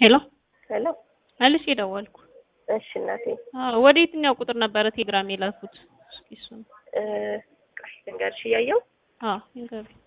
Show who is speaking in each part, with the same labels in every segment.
Speaker 1: ሄሎ
Speaker 2: ሄሎ
Speaker 1: መልሼ ደወልኩ።
Speaker 2: እሺ እናቴ
Speaker 1: አዎ ወደ የትኛው ቁጥር ነበረ ቴሌግራም የላኩት? እስኪ እሱን
Speaker 2: እ ቆይ ልንገርሽ እያየሁ
Speaker 1: አዎ ይንገሩኝ።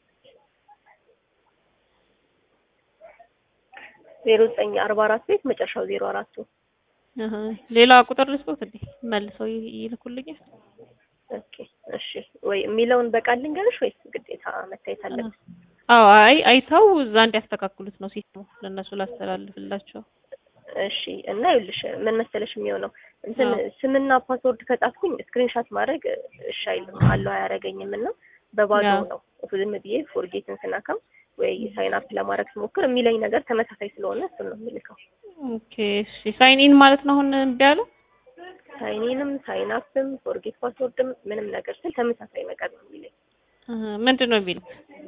Speaker 2: ዜሮ ዘጠኝ አርባ አራት ቤት መጨረሻው ዜሮ አራቱ
Speaker 1: እህ ሌላ ቁጥር ልስጦት እንዴ? መልሰው ይ- ይልኩልኛል።
Speaker 2: ኦኬ እሺ ወይ የሚለውን በቃል ልንገርሽ ወይስ ግዴታ መታየት አለበት?
Speaker 1: አዎ አይ አይተው እዛ እንዲያስተካክሉት ነው ሴት ነው ለእነሱ ላስተላልፍላቸው።
Speaker 2: እሺ እና ይኸውልሽ ምን መሰለሽ የሚሆነው እንትን
Speaker 1: አዎ።
Speaker 2: ስምና ፓስወርድ ከጻፍኩኝ ስክሪንሻት ማድረግ እሺ አይልም አለው አያረገኝም እና በባዶ
Speaker 1: አዎ።
Speaker 2: ነው ዝም ብዬ ፎርጌትን ስናካም ወይ ሳይን አፕ ለማድረግ ስሞክር የሚለኝ ነገር ተመሳሳይ ስለሆነ እሱን ነው የምልከው።
Speaker 1: ኦኬ እሺ ሳይን ኢን ማለት ነው አሁን እምቢ አለው?
Speaker 2: ሳይኒንም ሳይን አፕም ፎርጌት ፓስወርድም ምንም ነገር ስል ተመሳሳይ ነገር ነው የሚለኝ።
Speaker 1: እህ ምንድን ነው የሚሉት?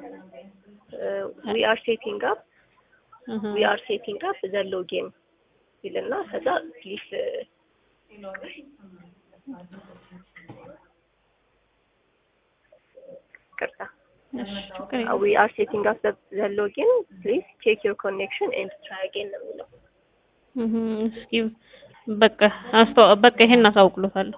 Speaker 2: ዊ አር ሴቲንግ አፕ
Speaker 1: እህ
Speaker 2: ዊ አር ሴቲንግ አፕ ዘ ሎጊን ይልና ከዛ ፕሊስ ቅርታ
Speaker 1: እሺ ችግር የለም።
Speaker 2: ዊ አር ሴቲንግ አፕ ዘ ሎጊን ፕሊስ ቼክ ዮር ኮኔክሽን ኤንድ ትራይ አጌን ነው የሚለው።
Speaker 1: እህ እስኪ በቃ አስተዋ በቃ ይሄን አሳውቅሎታለሁ።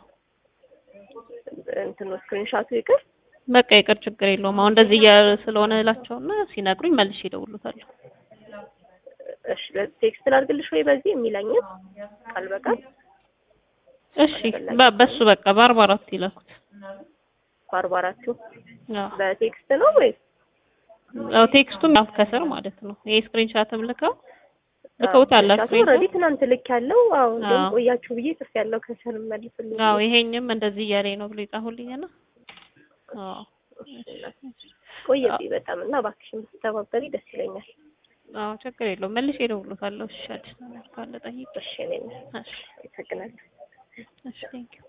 Speaker 2: እንትኑ ስክሪንሻቱ ይቅር
Speaker 1: በቃ ይቅር ችግር የለውም። አሁን እንደዚህ እያለ ስለሆነ እላቸውና ሲነግሩኝ መልሼ እደውልሎታለሁ።
Speaker 2: እሺ ቴክስት ላድርግልሽ ወይ በዚህ የሚለኝን ቃል በቃል
Speaker 1: እሺ በ- በሱ በቃ በአርባ አራት ይላኩት።
Speaker 2: በአርባ አራቱ
Speaker 1: አዎ
Speaker 2: በቴክስት ነው ወይስ
Speaker 1: አዎ ቴክስቱም ያው ከስር ማለት ነው። ይሄ ስክሪንሻትም ልከው ልከውታል
Speaker 2: ኦልሬዲ
Speaker 1: አስክሪን
Speaker 2: ትናንት ልክ ያለው አዎ ግን
Speaker 1: አዎ።
Speaker 2: ቆያችሁ ብዬ ጽፍ ያለው ከስር መልስልኝ
Speaker 1: አዎ ይሄኝም እንደዚህ እያለኝ ነው ብሎ ይጻፉልኝና አዎ
Speaker 2: ቆየብኝ በጣም እና እባክሽን ብትተባበሪ ደስ ይለኛል
Speaker 1: አዎ ችግር የለውም መልሼ እደውልሎታለሁ። እሺ አዲስ ነገር ካለ ጠይቅ።
Speaker 2: እሺ እኔ
Speaker 1: እሺ
Speaker 2: አመሰግናለሁ
Speaker 1: እሺ ቴንኪው